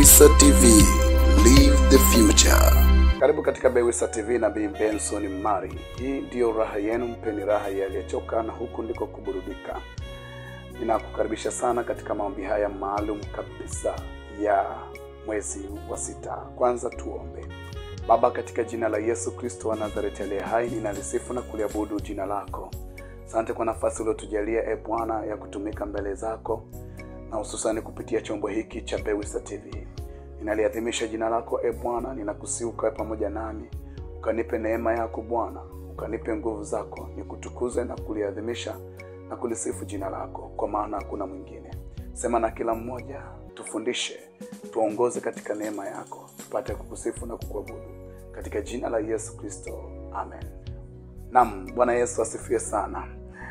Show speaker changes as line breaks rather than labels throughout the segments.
Bewisa TV, live the future.
Karibu katika Bewisa TV na Bi Benson Mari. Hii ndiyo raha yenu, mpeni raha yaliyochoka, na huku ndiko kuburudika. Ninakukaribisha sana katika maombi haya maalum kabisa ya mwezi wa sita. Kwanza tuombe. Baba, katika jina la Yesu Kristo wa Nazareti aliye hai, ninalisifu na kuliabudu jina lako. Asante kwa nafasi uliotujalia e Bwana ya kutumika mbele zako na hususani kupitia chombo hiki cha Bewisa TV. Ninaliadhimisha jina lako e Bwana, ninakusiuka pamoja nami, ukanipe neema yako Bwana, ukanipe nguvu zako, nikutukuze na kuliadhimisha na kulisifu jina lako, kwa maana hakuna mwingine. Sema na kila mmoja, tufundishe, tuongoze katika neema yako, tupate kukusifu na kukuabudu katika jina la Yesu Kristo, amen. Naam, Bwana Yesu asifiwe sana.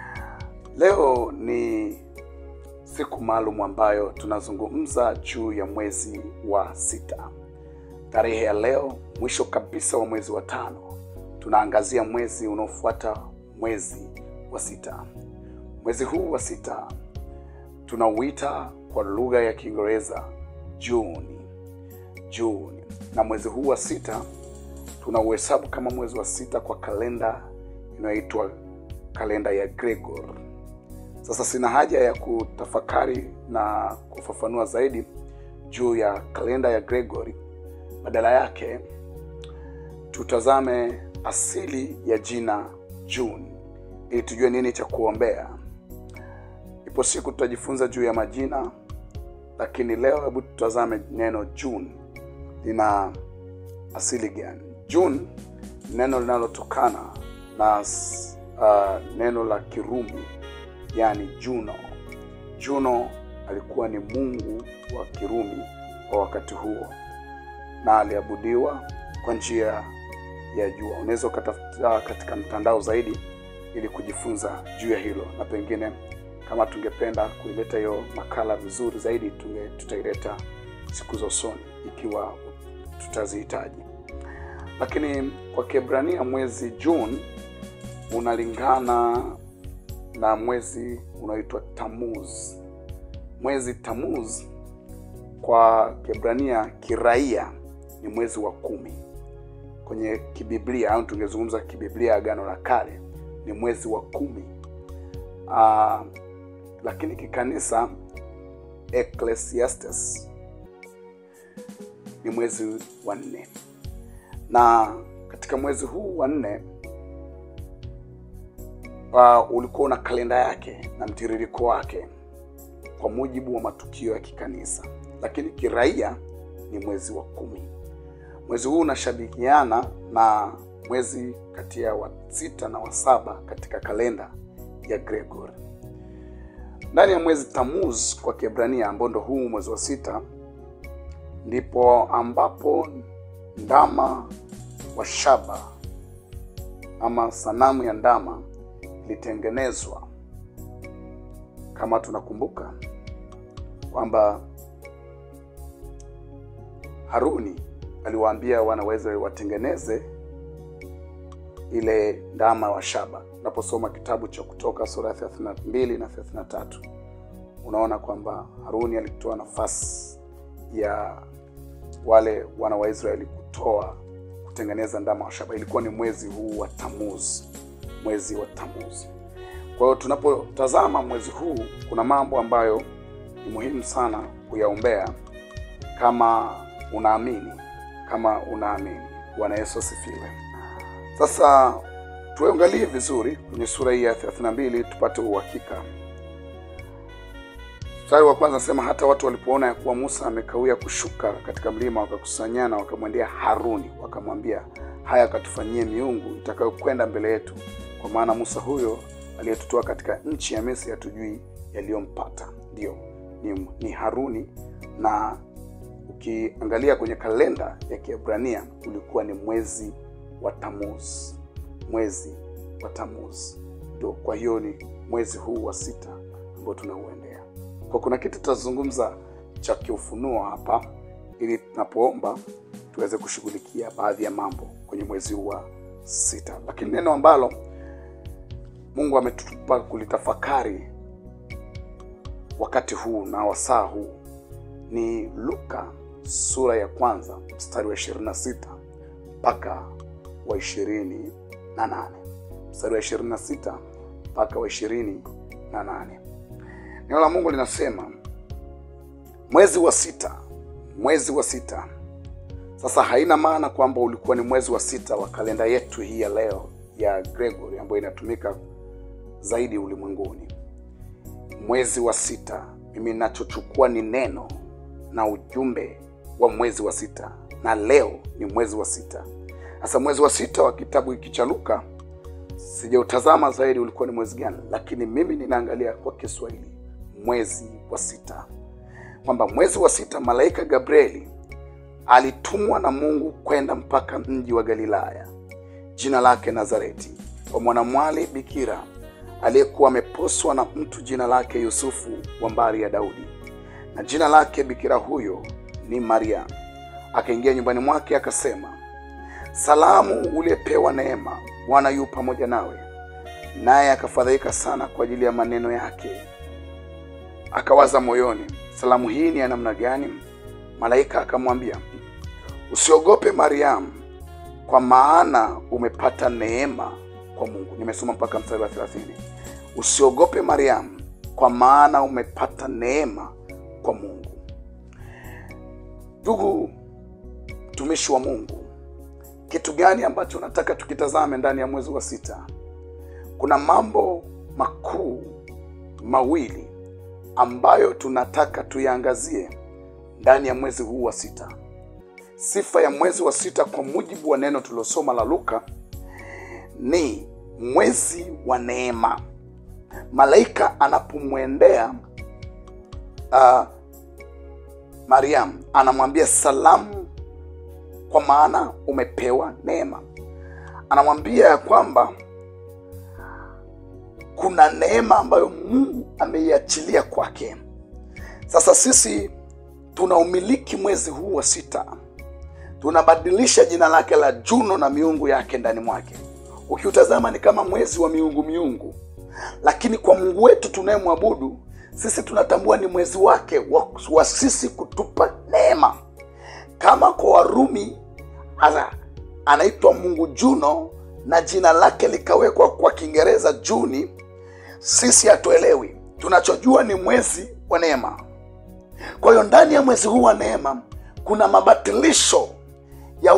Leo ni siku maalum ambayo tunazungumza juu ya mwezi wa sita. Tarehe ya leo, mwisho kabisa wa mwezi wa tano, tunaangazia mwezi unaofuata mwezi wa sita. Mwezi huu wa sita tunauita kwa lugha ya Kiingereza Juni, Juni, na mwezi huu wa sita tunauhesabu kama mwezi wa sita kwa kalenda inayoitwa kalenda ya Gregor. Sasa sina haja ya kutafakari na kufafanua zaidi juu ya kalenda ya Gregory. Badala yake tutazame asili ya jina June ili tujue nini cha kuombea. Ipo siku tutajifunza juu ya majina, lakini leo hebu tutazame neno June lina asili gani. June ni neno linalotokana na uh, neno la Kirumi yani Juno. Juno alikuwa ni mungu wa Kirumi wa wakati huo na aliabudiwa kwa njia ya jua. Unaweza ukatafuta katika mtandao zaidi ili kujifunza juu ya hilo, na pengine kama tungependa kuileta hiyo makala vizuri zaidi tunge, tutaileta siku za usoni ikiwa tutazihitaji. Lakini kwa Kiebrania mwezi June unalingana na mwezi unaoitwa Tamuz. Mwezi Tamuz kwa Kiebrania kiraia ni mwezi wa kumi kwenye kibiblia, au tungezungumza kibiblia, Agano la Kale ni mwezi wa kumi. Aa, lakini kikanisa Ecclesiastes ni mwezi wa nne, na katika mwezi huu wa nne uh, ulikuwa una kalenda yake na mtiririko wake kwa mujibu wa matukio ya kikanisa, lakini kiraia ni mwezi wa kumi. Mwezi huu unashabihiana na mwezi kati ya wa sita na wa saba katika kalenda ya Gregori. Ndani ya mwezi Tamuz kwa Kiebrania, ambao ndo huu mwezi wa sita, ndipo ambapo ndama wa shaba ama sanamu ya ndama ilitengenezwa. Kama tunakumbuka kwamba Haruni aliwaambia wana wa Israeli watengeneze ile ndama wa shaba. Unaposoma kitabu cha Kutoka sura ya 32 na 33, unaona kwamba Haruni alitoa nafasi ya wale wana wa Israeli kutoa kutengeneza ndama wa shaba. Ilikuwa ni mwezi huu wa Tamuz, mwezi wa Tamuz. Kwa hiyo tunapotazama mwezi huu, kuna mambo ambayo ni muhimu sana kuyaombea kama unaamini, kama unaamini. Bwana Yesu asifiwe. Sasa tuangalie vizuri kwenye sura hii ya 32 tupate uhakika. Mstari wa kwanza nasema, hata watu walipoona ya kuwa Musa amekawia kushuka katika mlima, wakakusanyana wakamwendea Haruni, wakamwambia, haya akatufanyie miungu itakayokwenda mbele yetu, kwa maana Musa huyo aliyetutoa katika nchi ya Misri hatujui yaliyompata. Ndiyo, ni, ni Haruni. Na ukiangalia kwenye kalenda ya Kiebrania ulikuwa ni mwezi wa Tamuz, mwezi wa Tamuz ndio. Kwa hiyo ni mwezi huu wa sita ambao tunauendea. Kwa kuna kitu tutazungumza cha kiufunuo hapa, ili tunapoomba tuweze kushughulikia baadhi ya mambo kwenye mwezi huu wa sita, lakini neno ambalo Mungu ametupa kulitafakari wakati huu na wasaa huu ni Luka sura ya kwanza mstari wa 26 mpaka wa 28 mstari wa 26 mpaka wa 28 neno la mungu linasema mwezi wa sita mwezi wa sita sasa haina maana kwamba ulikuwa ni mwezi wa sita wa kalenda yetu hii ya leo ya gregory ambayo inatumika zaidi ulimwenguni mwezi wa sita mimi nachochukua ni neno na ujumbe wa mwezi wa sita na leo ni mwezi wa sita sasa mwezi wa sita wa kitabu hiki cha luka sijautazama zaidi ulikuwa ni mwezi gani lakini mimi ninaangalia kwa kiswahili mwezi wa sita kwamba mwezi wa sita malaika gabrieli alitumwa na mungu kwenda mpaka mji wa galilaya jina lake nazareti kwa mwanamwali bikira aliyekuwa ameposwa na mtu jina lake yusufu wa mbari ya daudi na jina lake bikira huyo ni maria akaingia nyumbani mwake akasema salamu uliyepewa neema bwana yu pamoja nawe naye akafadhaika sana kwa ajili ya maneno yake akawaza moyoni salamu hii ni ya namna gani malaika akamwambia usiogope mariamu kwa maana umepata neema kwa mungu nimesoma mpaka mstari wa 30 usiogope mariamu kwa maana umepata neema kwa mungu ndugu mtumishi wa mungu kitu gani ambacho nataka tukitazame ndani ya mwezi wa sita kuna mambo makuu mawili ambayo tunataka tuyaangazie ndani ya mwezi huu wa sita sifa ya mwezi wa sita kwa mujibu wa neno tuliosoma la luka ni mwezi wa neema malaika anapomwendea uh, mariam anamwambia salamu kwa maana umepewa neema anamwambia ya kwamba kuna neema ambayo mungu ameiachilia kwake sasa sisi tunaumiliki mwezi huu wa sita tunabadilisha jina lake la juno na miungu yake ndani mwake ukiutazama ni kama mwezi wa miungu miungu lakini kwa mungu wetu tunayemwabudu sisi tunatambua ni mwezi wake wa, wa sisi kutupa neema kama kwa warumi ana, anaitwa mungu juno na jina lake likawekwa kwa kiingereza juni sisi hatuelewi tunachojua ni mwezi wa neema kwa hiyo ndani ya mwezi huu wa neema kuna mabatilisho ya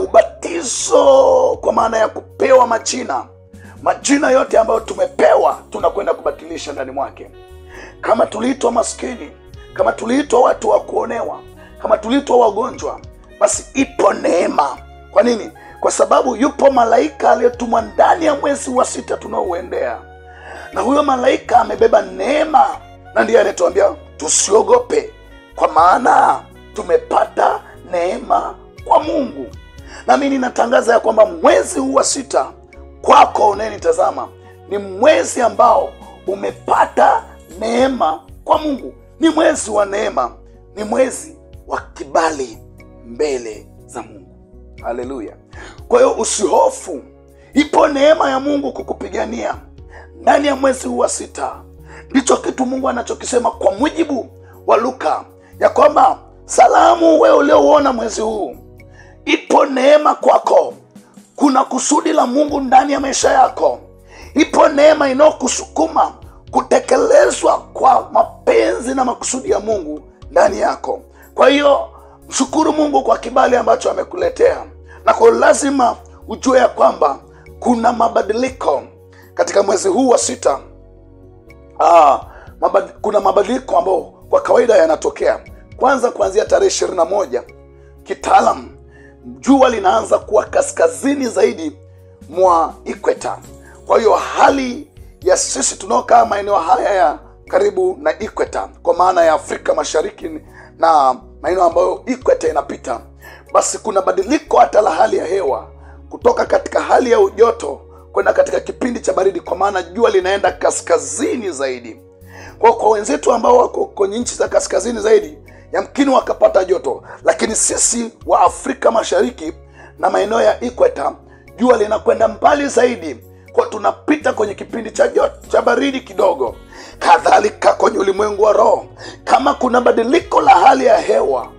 ubatizo kwa maana ya kupewa majina majina yote ambayo tumepewa tunakwenda kubatilisha ndani mwake kama tuliitwa maskini kama tuliitwa watu wa kuonewa kama tuliitwa wagonjwa basi ipo neema kwa nini kwa sababu yupo malaika aliyetumwa ndani ya mwezi wa sita tunaouendea na huyo malaika amebeba neema na ndiye anayetuambia tusiogope kwa maana tumepata neema kwa mungu nami ninatangaza ya kwamba mwezi huu wa sita kwako unayenitazama ni mwezi ambao umepata neema kwa mungu ni mwezi wa neema ni mwezi wa kibali mbele za mungu haleluya kwa hiyo usihofu ipo neema ya mungu kukupigania ndani ya mwezi huu wa sita ndicho kitu mungu anachokisema kwa mujibu wa luka ya kwamba salamu wewe uliouona mwezi huu ipo neema kwako kuna kusudi la mungu ndani ya maisha yako ipo neema inayokusukuma kutekelezwa kwa mapenzi na makusudi ya mungu ndani yako kwa hiyo mshukuru mungu kwa kibali ambacho amekuletea na kwa lazima ujue ya kwamba kuna mabadiliko katika mwezi huu wa sita ah, mabad, kuna mabadiliko ambayo kwa kawaida yanatokea kwanza kuanzia tarehe ishirini na moja kitaalam jua linaanza kuwa kaskazini zaidi mwa ikweta kwa hiyo hali ya sisi tunaokaa maeneo haya ya karibu na ikweta kwa maana ya afrika mashariki na maeneo ambayo ikweta inapita basi kuna badiliko hata la hali ya hewa kutoka katika hali ya ujoto kwenda katika kipindi cha baridi kwa maana jua linaenda kaskazini zaidi kwa kwa wenzetu ambao wako kwenye nchi za kaskazini zaidi yamkini wakapata joto lakini sisi wa afrika mashariki na maeneo ya ikweta jua linakwenda mbali zaidi kwa tunapita kwenye kipindi cha joto cha baridi kidogo kadhalika kwenye ulimwengu wa roho kama kuna badiliko la hali ya hewa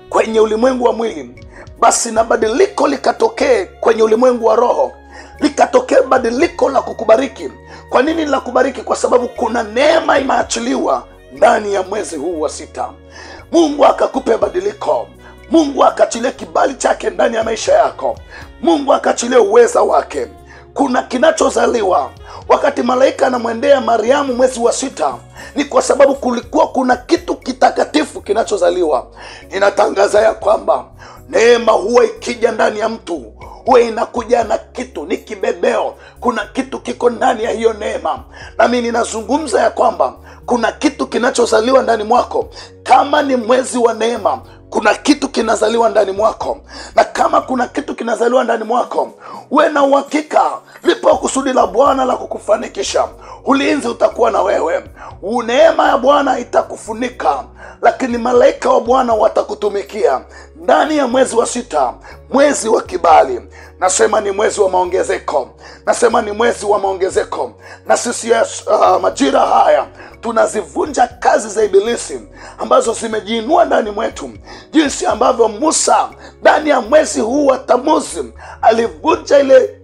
kwenye ulimwengu wa mwili basi na badiliko likatokee kwenye ulimwengu wa roho likatokea badiliko la kukubariki kwa nini la kubariki kwa sababu kuna neema imeachiliwa ndani ya mwezi huu wa sita mungu akakupe badiliko mungu akaachilie kibali chake ndani ya maisha yako mungu akaachilie uweza wake kuna kinachozaliwa wakati malaika anamwendea mariamu mwezi wa sita ni kwa sababu kulikuwa kuna kitu kitakatifu kinachozaliwa ninatangaza ya kwamba neema huwa ikija ndani ya mtu huwa inakuja na kitu ni kibebeo kuna kitu kiko ndani ya hiyo neema nami ninazungumza ya kwamba kuna kitu kinachozaliwa ndani mwako kama ni mwezi wa neema kuna kitu kinazaliwa ndani mwako na kama kuna kitu kinazaliwa ndani mwako uwe na uhakika lipo kusudi la bwana la kukufanikisha ulinzi utakuwa na wewe neema ya bwana itakufunika lakini malaika wa bwana watakutumikia ndani ya mwezi wa sita mwezi wa kibali nasema ni mwezi wa maongezeko nasema ni mwezi wa maongezeko na sisi uh, majira haya tunazivunja kazi za ibilisi ambazo zimejiinua ndani mwetu jinsi ambavyo musa ndani ya mwezi huu wa tamuzi alivunja ile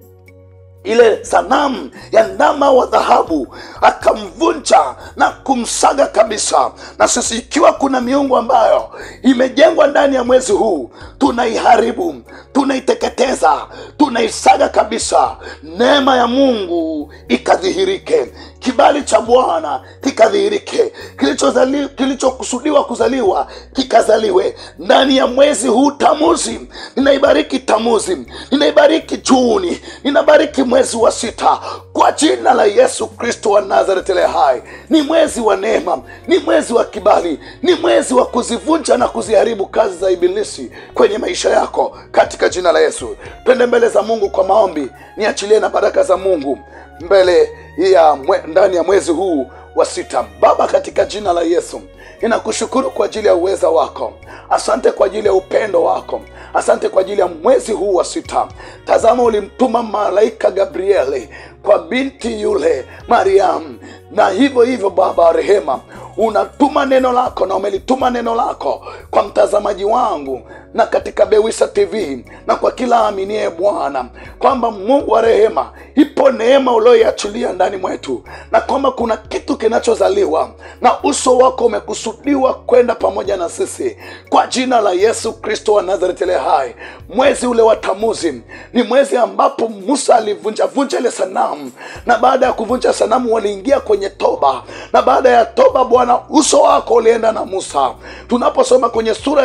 ile sanamu ya ndama wa dhahabu akamvunja na kumsaga kabisa na sisi ikiwa kuna miungu ambayo imejengwa ndani ya mwezi huu tunaiharibu tunaiteketeza tunaisaga kabisa neema ya mungu ikadhihirike kibali cha bwana kikadhihirike kilichokusudiwa kilicho kuzaliwa kikazaliwe ndani ya mwezi huu tamuzi ninaibariki tamuzi ninaibariki juni ninabariki mwezi wa sita kwa jina la yesu kristo wa nazareti le hai ni mwezi wa neema ni mwezi wa kibali ni mwezi wa kuzivunja na kuziharibu kazi za ibilisi kwenye maisha yako katika jina la yesu twende mbele za mungu kwa maombi niachilie na baraka za mungu mbele ya mwe, ndani ya mwezi huu wa sita baba katika jina la yesu ninakushukuru kwa ajili ya uweza wako asante kwa ajili ya upendo wako asante kwa ajili ya mwezi huu wa sita tazama ulimtuma malaika gabrieli kwa binti yule mariamu na hivyo hivyo baba wa rehema unatuma neno lako na umelituma neno lako kwa mtazamaji wangu na katika bewisa tv na kwa kila aminie bwana kwamba mungu wa rehema ipo neema ulioiachilia ndani mwetu na kwamba kuna kitu kinachozaliwa na uso wako umekusudiwa kwenda pamoja na sisi kwa jina la yesu kristo wa nazareti le hai mwezi ule wa tamuzi ni mwezi ambapo musa alivunjavunja ile sanamu na baada ya kuvunja sanamu waliingia kwenye toba na baada ya toba bwana uso wako ulienda na musa tunaposoma kwenye sura ya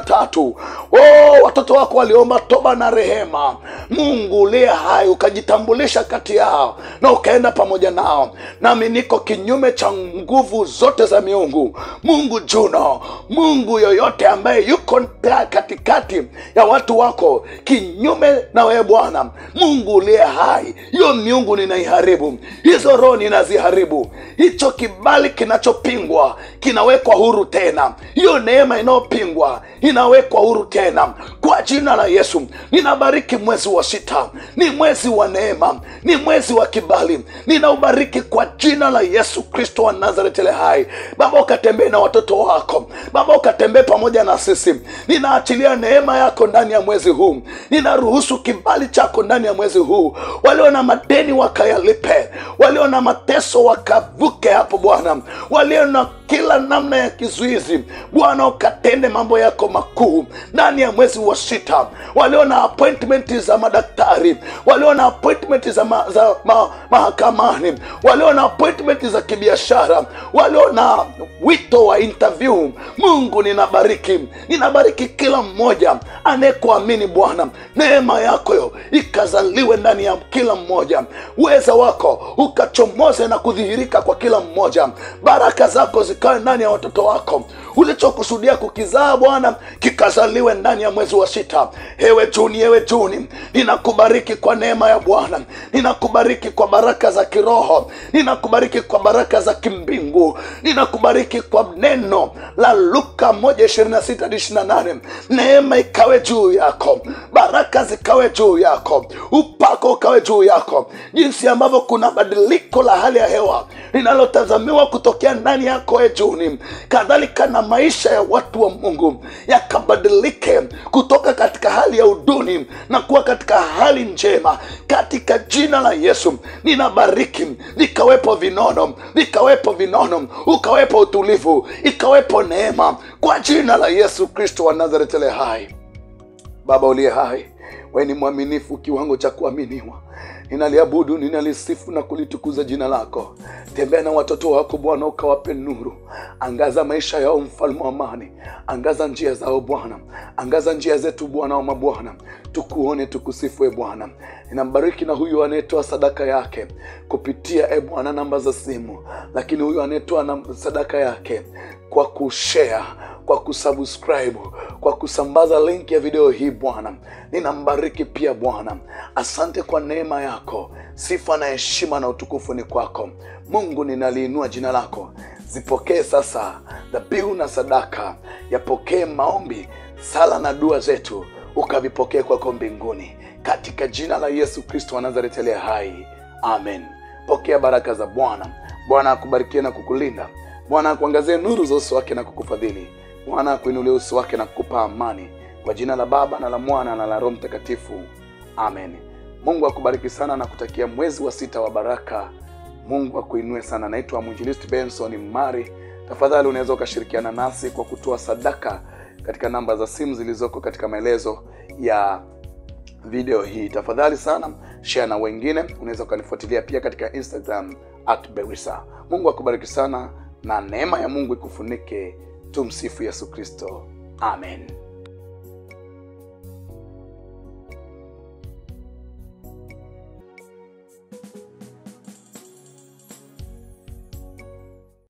33 oh, watoto wako waliomba toba na rehema mungu uliye hai ukajitambulisha kati yao na ukaenda pamoja nao nami niko kinyume cha nguvu zote za miungu mungu juno mungu yoyote ambaye yuko katikati ya watu wako kinyume na wewe bwana mungu uliye hai hiyo miungu ninaiharibu hizo roho ninaziharibu hicho kibali kinachopingwa kinawekwa huru tena hiyo neema inayopingwa inawekwa huru tena kwa jina la yesu ninabariki mwezi wa sita ni mwezi wa neema ni mwezi wa kibali ninaubariki kwa jina la yesu kristo wa nazareti le hai baba ukatembee na watoto wako baba ukatembee pamoja na sisi ninaachilia neema yako ndani ya mwezi huu ninaruhusu kibali chako ndani ya mwezi huu walio na madeni wakayalipe walio na mateso wakavuke hapo bwana walio na kila namna ya kizuizi bwana ukatende mambo yako makuu ndani ya mwezi wa sita walio na appointment za madaktari walio na appointment za, ma, za ma, mahakamani walio na appointment za kibiashara walio na wito wa interview mungu ninabariki ninabariki kila mmoja anayekuamini bwana neema yako yo ikazaliwe ndani ya kila mmoja uweza wako ukachomoze na kudhihirika kwa kila mmoja baraka zako zikawe ndani ya watoto wako ulichokusudia kukizaa bwana kikazaliwe ndani ya mwezi wa sita ewe juni ewe juni ninakubariki kwa neema ya bwana ninakubariki kwa baraka za kiroho ninakubariki kwa baraka za kimbingu ninakubariki kwa neno la luka 1 neema ikawe juu yako baraka zikawe juu yako upako ukawe juu yako jinsi ambavyo kuna badiliko la hali ya hewa linalotazamiwa kutokea ndani yako utoe juni kadhalika na maisha ya watu wa mungu yakabadilike kutoka katika hali ya uduni na kuwa katika hali njema katika jina la yesu ninabariki vikawepo vinono vikawepo vinono ukawepo utulivu ikawepo neema kwa jina la yesu kristo wa nazareti ale hai baba uliye hai we ni mwaminifu kiwango cha kuaminiwa ninaliabudu ninalisifu na kulitukuza jina lako tembea na watoto wako bwana ukawape nuru angaza maisha yao mfalme wa amani angaza njia zao bwana angaza njia zetu bwana wa mabwana tukuone tukusifue bwana ninambariki na huyu anayetoa sadaka yake kupitia e bwana namba za simu lakini huyu anayetoa nam- sadaka yake kwa kushare kwa kusubscribe kwa kusambaza link ya video hii bwana ninambariki pia bwana asante kwa neema yako sifa na heshima na utukufu ni kwako mungu ninaliinua jina lako zipokee sasa dhabihu na sadaka yapokee maombi sala na dua zetu ukavipokee kwako mbinguni katika jina la yesu kristo wa nazareti aliye hai amen pokea baraka za bwana bwana akubarikie na kukulinda bwana akuangazie nuru za uso wake na kukufadhili bwana akuinulie uso wake na kukupa amani kwa jina la baba na la mwana na la roho mtakatifu amen mungu akubariki sana na kutakia mwezi wa sita wa baraka mungu akuinue sana naitwa mwinjilisti benson mari tafadhali unaweza ukashirikiana nasi kwa kutoa sadaka katika namba za simu zilizoko katika maelezo ya video hii tafadhali sana share na wengine unaweza ukanifuatilia pia katika instagram at berisa mungu akubariki sana na neema ya mungu ikufunike tumsifu yesu kristo amen